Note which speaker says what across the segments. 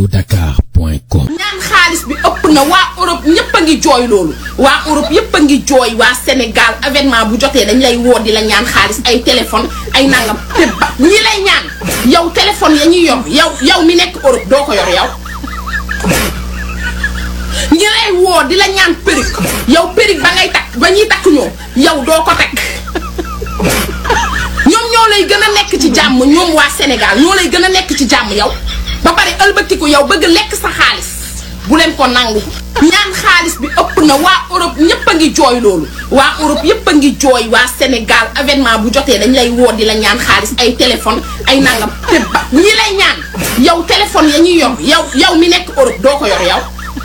Speaker 1: alodakar.com
Speaker 2: ñaan xaalis bi ëpp na waa Europe ñëpp a ngi jooy loolu waa Europe yëpp a ngi jooy waa Sénégal avènement bu jotee dañ lay woo di la ñaan xaalis ay téléphone ay nangam te ba ñi lay ñaan yow téléphone ya ñuy yor yow yow mi nekk Europe doo ko yor yow ñi lay woo di la ñaan perruque yow perruque ba ngay takk ba ñuy takk ñoom yow doo ko takk ñoom ñoo lay gën a nekk ci jàmm ñoom waa Sénégal ñoo lay gën a nekk ci jàmm yow ba pare ëlbatiku yow bëgg lekk sa xaalis bu leen ko nangu ñaan xaalis bi ëpp na waa Europe ñëpp a ngi jooy loolu waa Europe yëpp a ngi jooy waa Sénégal avènement bu jotee dañ lay woo di la ñaan xaalis ay téléphone ay nangam te ba ñi lay ñaan yow téléphone ya ñuy yor yow yow mi nekk Europe doo ko yor yow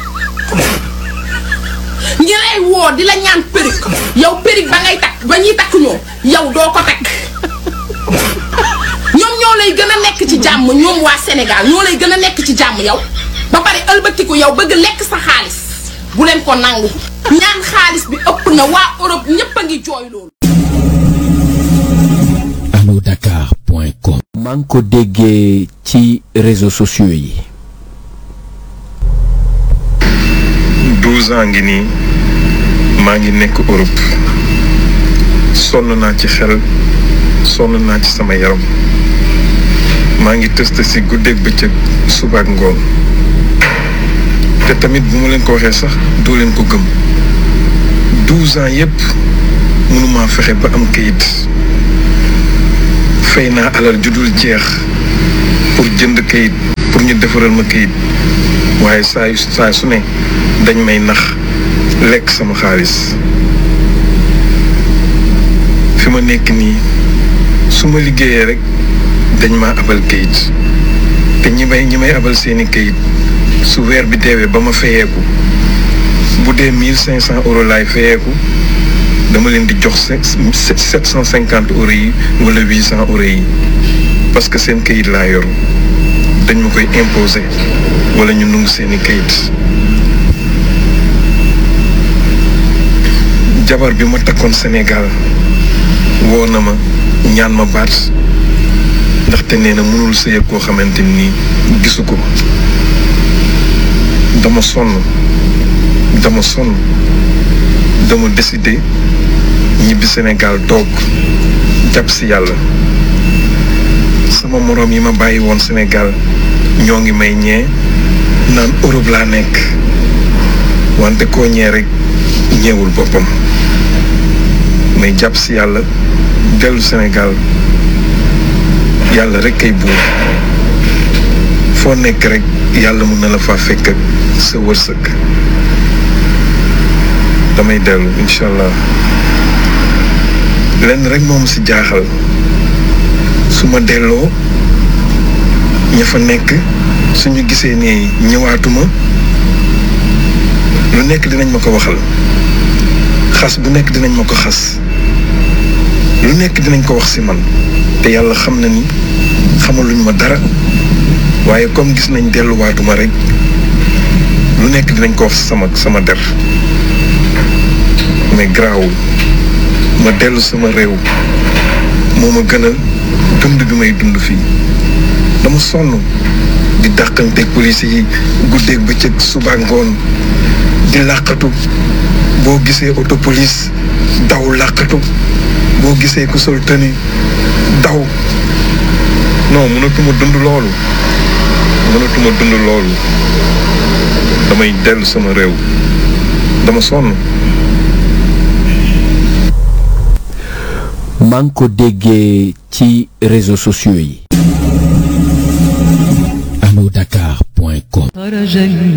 Speaker 2: ñi lay woo di la ñaan perruque yow perruque ba ngay takk ba ñuy takk ñoom yow doo ko takk ñoom ñoo lay gën a nekk ci jàmm ñoom waa Sénégal ñoo lay gën a nekk ci jàmm yow ba pare ëlbatiku yow bëgg lekk sa xaalis bu leen ko nangu ñaan xaalis bi ëpp na waa Europe ñëpp a ngi jooy loolu
Speaker 1: alodakar.com
Speaker 3: maa ngi ko déggee ci réseaux sociaux yi
Speaker 4: douze ans ngi nii maa ngi nekk Europe sonn naa ci xel sonn naa ci sama yaram maa ngi test si guddeeg bëccëg suba ak ngoon te tamit bu ma leen ko waxee sax doo leen ko gëm douze ans yépp mënumaa fexe ba am kayit fay naa alal ju dul jeex pour jënd kayit pour ñu defaral ma kayit waaye saa yu saa su ne dañ may nax lekk sama xaalis fi ma nekk nii su ma liggéeyee rek dañ ma abal kayit te ñi may ñi may abal seeni kayit su weer bi deewee ba ma fayeeku bu dee mille cinq cent euros laay fayeeku dama leen di jox sept cent cinquante euros yi wala huit cent euros yi parce que seen kayit laa yor dañ ma koy imposer wala ñu nungu seeni kayit jabar bi ma takkoon Sénégal woo na ma ñaan ma baat ndaxte nee na mënul sëy koo xamante ni gisu ko dama sonn dama sonn dama décidé ñibbi Sénégal toog jàpp si yàlla sama moroom yi ma bàyyi woon Sénégal ñoo ngi may ñee naan Europe laa nekk wante koo ñee rek ñeewul boppam may jàpp si yàlla dellu Sénégal yàlla rek kay buur foo nekk rek yàlla mun na la faa fekk ak sa wërsëg damay dellu incha allah lenn rek moom si jaaxal su ma delloo ña fa nekk suñu gisee ne ñëwaatuma lu nekk dinañ ma ko waxal xas bu nekk dinañ ma ko xas lu nekk dinañ ko wax si man te yàlla xam na ni xamaluñ ma dara waaye comme gis nañ delluwaatuma rek lu nekk dinañ ko wax sama sama der mais garaawul ma dellu sama réew moo ma gënal dund bi may dund fii dama sonn di dàqanteeg police yi guddeeg bëccëg suba ngoon di làqatu boo gisee auto police daw làqatu boo gisee ku sol tenue daw non mënatuma dund loolu mënatuma dund loolu damay dellu sama réew dama sonn
Speaker 3: maa ngi ko déggee ci réseaux sociaux yi
Speaker 1: alodakar.com